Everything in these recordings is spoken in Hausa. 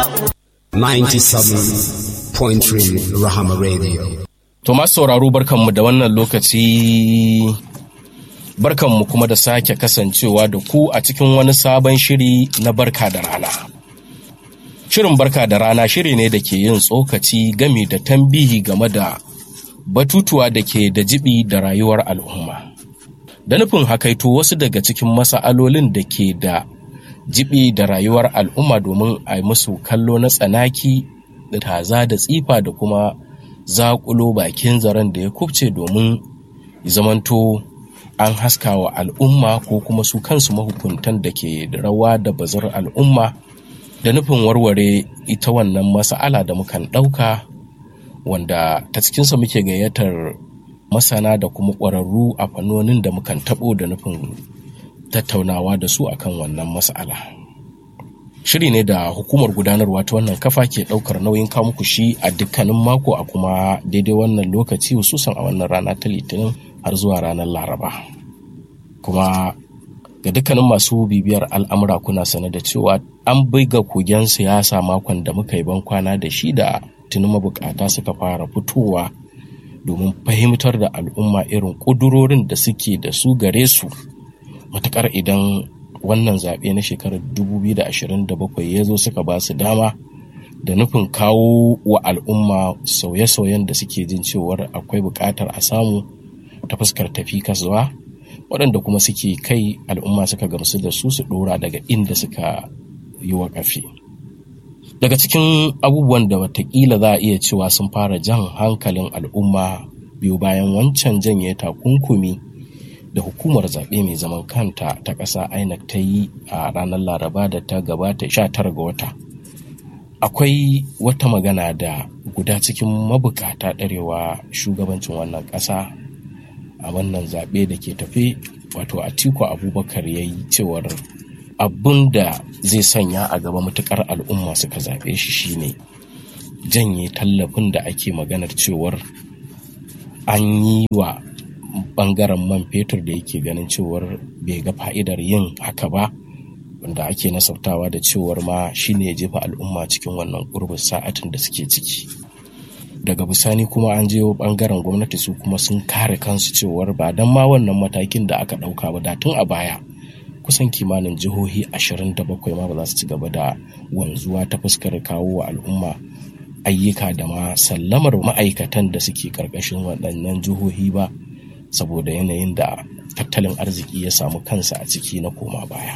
97.3 Rahama Radio. To masu sauraro barkanmu da wannan lokaci barkanmu kuma da sake kasancewa da ku a cikin wani sabon shiri na barka da rana. Shirin barka da rana shiri ne da ke yin tsokaci game da tambihi game da batutuwa da ke da jibi da rayuwar al'umma. Da nufin hakaito wasu daga cikin masa'alolin da ke da jibi da rayuwar al'umma domin a yi musu kallo na tsanaki da taza da tsifa da kuma zaƙulo bakin zaren da ya kubce domin zamanto an haska wa al'umma ko kuma su kansu mahukuntan da ke da rawa da bazar al'umma da nufin warware ita wannan masa'ala da mukan ɗauka wanda ta cikinsa muke gayyatar masana da kuma ƙwararru a fannonin da mukan taɓo da nufin tattaunawa da su akan wannan mas'ala. Shiri ne da hukumar gudanarwa ta wannan kafa ke ɗaukar nauyin muku shi a dukkanin mako a kuma daidai wannan lokaci hususan a wannan rana ta litinin har zuwa ranar laraba. Kuma ga dukkanin masu bibiyar al'amura kuna sane da cewa an buga kogen siyasa makon da muka yi bankwana da shi da tuni mabukata suka fara fitowa domin fahimtar da al'umma irin ƙudurorin da suke da su gare su matukar idan wannan zaɓe na shekarar 2027 ya zo suka ba su dama da nufin kawo wa al'umma sauye-sauyen da suke jin cewar akwai buƙatar a samu ta fuskar tafi kasuwa waɗanda kuma suke kai al'umma suka gamsu da su su ɗora daga inda suka yi waƙafi daga cikin abubuwan da watakila za a iya cewa sun fara jan hankalin al'umma biyu bayan wancan janye takunkumi da hukumar zaɓe mai zaman kanta ta ƙasa INEC ta yi a ranar laraba da ta gabata 19 ga wata akwai wata magana da guda cikin mabukata ɗarewa shugabancin wannan ƙasa a wannan zaɓe da ke tafe wato atiku abubakar ya yi cewar abin da zai sanya a gaba matuƙar al'umma suka zaɓe shi shine janye tallafin da ake maganar cewar an yi wa bangaren man fetur da yake ganin cewar bai ga fa'idar yin haka ba wanda ake nasabtawa da cewar ma shine ya jefa al'umma cikin wannan gurbin sa'atin da suke ciki daga bisani kuma an je bangaren gwamnati su kuma sun kare kansu cewar ba don ma wannan matakin da aka ɗauka ba da tun a baya kusan kimanin jihohi 27 ma ba za su ci gaba da wanzuwa ta fuskar kawo wa al'umma ayyuka da ma sallamar ma'aikatan da suke karkashin waɗannan jihohi ba saboda yanayin da tattalin arziki ya samu kansa a ciki na koma baya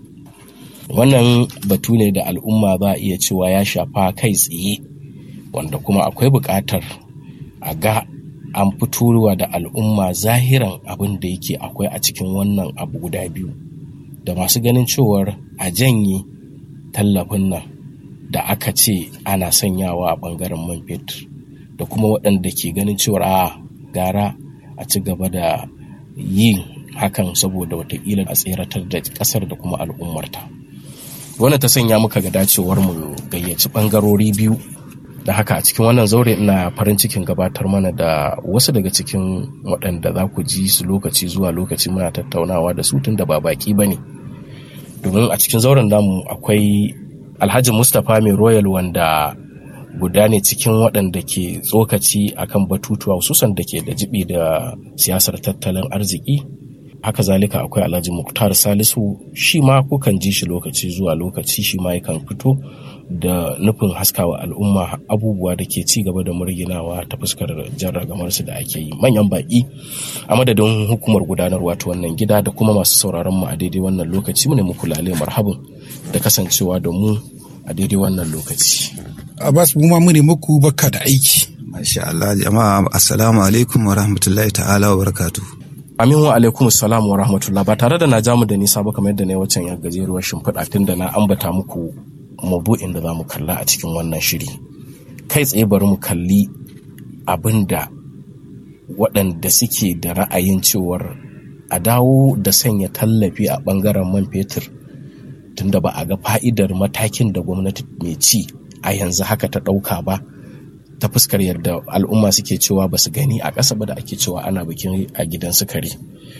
wannan batu ne da al'umma za a iya cewa ya shafa kai tsaye wanda kuma akwai buƙatar a ga an fitowa da al'umma zahiran abin da yake akwai a cikin wannan abu guda biyu da masu ganin cewar a janye tallafin nan da aka ce ana sanyawa a ɓangaren man fetur da kuma waɗanda ke ganin cewar a gara a ci gaba da yin hakan saboda watakila a tseratar da kasar da kuma al'ummarta wannan ta sanya muka ga dacewar mu gayyaci bangarori biyu da haka a cikin wannan zaure ina farin cikin gabatar mana da wasu daga cikin waɗanda za ku ji su lokaci zuwa lokaci muna tattaunawa da su tun da ba baki ba ne domin a cikin zauren namu akwai alhaji mustapha mai royal wanda guda ne cikin waɗanda ke tsokaci akan batutuwa hususan da ke da jibi da siyasar tattalin arziki haka zalika akwai alhaji muktar salisu shi ma kukan ji shi lokaci zuwa lokaci shi ma yakan fito da nufin haskawa al'umma abubuwa da ke ci gaba da murginawa ta fuskar jarragamarsu da ake yi manyan baƙi a madadin hukumar gudanarwa ta wannan gida da kuma masu sauraron mu a daidai wannan lokaci mu ne muku lale marhabin da kasancewa da mu a daidai wannan lokaci Abbas mu ma mune muku baka da aiki. Masha Allah jama'a assalamu alaikum wa rahmatullahi ta'ala wa barakatu. Amin wa alaikum salam wa rahmatullah ba tare da na jamu da nisa ba kamar yadda na wacan ya gajeruwar shimfiɗa tun da na ambata muku mabu'in da za mu kalla a cikin wannan shiri. Kai tsaye bari mu kalli abin da waɗanda suke da ra'ayin cewar a dawo da sanya tallafi a ɓangaren man fetur tunda ba a ga fa'idar matakin da gwamnati mai ci a yanzu haka ta ɗauka ba ta fuskar yadda al'umma suke cewa ba su gani a ƙasa ba da ake cewa ana bikin a gidan sukari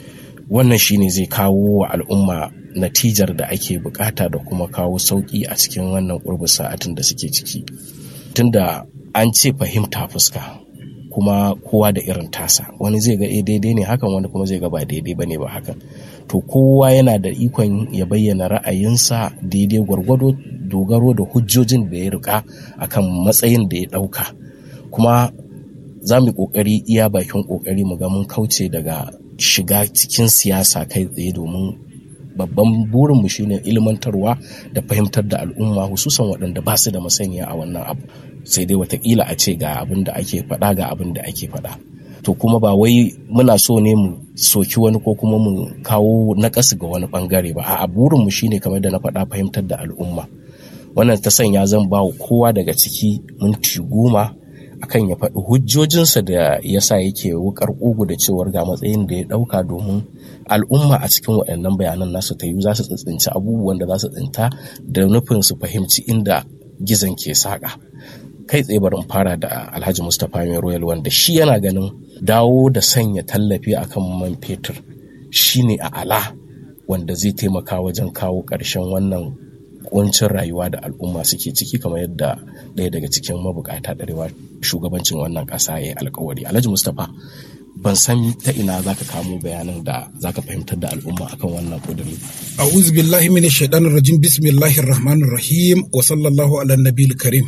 wannan shine zai kawo wa al'umma natijar da ake bukata da kuma kawo sauki a cikin wannan ƙurbin sa'atin da suke ciki tunda an ce fahimta fuska kuma kowa da irin tasa wani zai ga daidai ne hakan wani kuma zai ga ba daidai bane ba hakan to kowa yana da ikon ya bayyana ra'ayinsa daidai gwargwado dogaro da hujjojin da ya rika akan matsayin da ya dauka kuma za mu yi kokari iya bakin kokari mu ga mun kauce daga shiga cikin siyasa kai tsaye domin babban burinmu shine ilmantarwa da fahimtar da al'umma hususan waɗanda ba su da masaniya a wannan abu sai dai watakila a ce ga abin da ake faɗa ga abin da ake faɗa to kuma ba wai muna so ne mu soki wani ko kuma mu kawo naƙasu ga wani ɓangare ba a burinmu shine kamar da na faɗa fahimtar da al'umma wannan ta sanya zan ba kowa daga ciki minti goma akan ya faɗi hujjojinsa da ya sa yake wukar ƙugu da cewar ga matsayin da ya ɗauka domin al'umma a cikin waɗannan bayanan nasu ta yi za su tsitsinci abubuwan da za su tsinta da nufin su fahimci inda gizon ke saƙa kai tsaye barin fara da alhaji mustapha mai royal wanda shi yana ganin dawo da sanya tallafi akan man fetur shine a ala wanda zai taimaka wajen kawo ƙarshen wannan kuncin rayuwa da al'umma suke ciki kamar yadda ɗaya daga cikin mabukata ɗarewa shugabancin wannan ƙasa ya yi alkawari alhaji mustapha ban san ta ina za ka kamo bayanan da za ka fahimtar da al'umma akan wannan ƙuduri a'udhu billahi minash shaitanir rajim bismillahir rahmanir rahim wa sallallahu ala nabiyil karim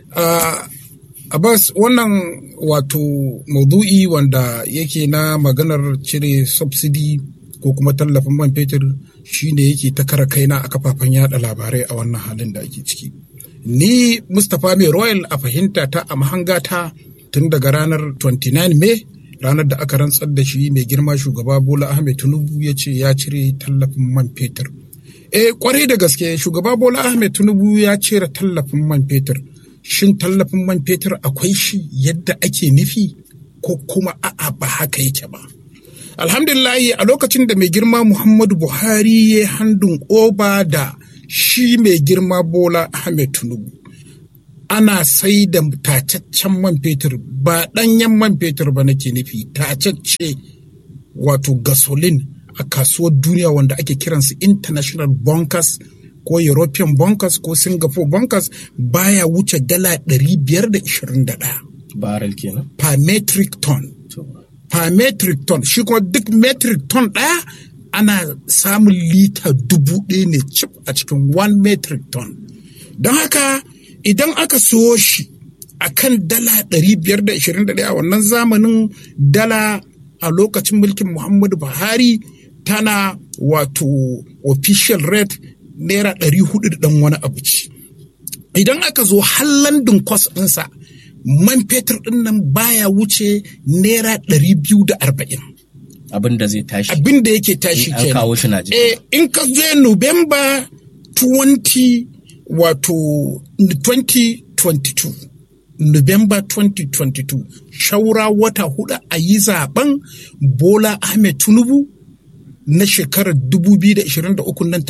Abbas wannan wato maudu'i wanda yake na maganar cire subsidy ko kuma tallafin man fetur shine yake ta kara kaina a kafafen yada labarai a wannan halin da ake ciki. Ni Mustapha Mai Royal a fahimta ta a mahangata tun daga ranar 29 Mai ranar da aka rantsar da shi mai girma shugaba Bola Ahmed Tinubu ya ce ya cire tallafin man fetur. Eh kwarai da gaske shugaba Bola Ahmed Tinubu ya cire tallafin man fetur. Shin tallafin man fetur akwai shi yadda ake nufi ko kuma a'a ba haka yake ba. alhamdulillahi a lokacin da mai girma muhammadu buhari ya handun oba da shi mai girma bola ahmed tinubu ana sai da tacaccen man fetur ba ɗanyen man fetur ba nake nufi tacacce wato gasolin a kasuwar duniya wanda ake kiransu international bunkers ko european bunkers ko singapore bunkers baya wuce dala 521 barrel kenan per metric ton per metric ton shi kuma duk metric ton ɗaya ana samun lita dubu ɗaya ne cif a cikin one metric ton don haka idan aka siyo shi a kan dala 521 a wannan zamanin dala a lokacin mulkin muhammadu buhari tana wato official rate naira 400 da ɗan wani abu ce idan aka zo hallandin kwas ɗinsa man fetur ɗin nan baya wuce naira ɗari biyu da arba'in. abin da zai tashi Abin da yake tashi In an kenan. kawo shi Najeriya. Eh, in ka zo November 20 wato 2022. November 2022 shaura wata hudu a yi zaben Bola Ahmed Tinubu na shekarar 2023 nan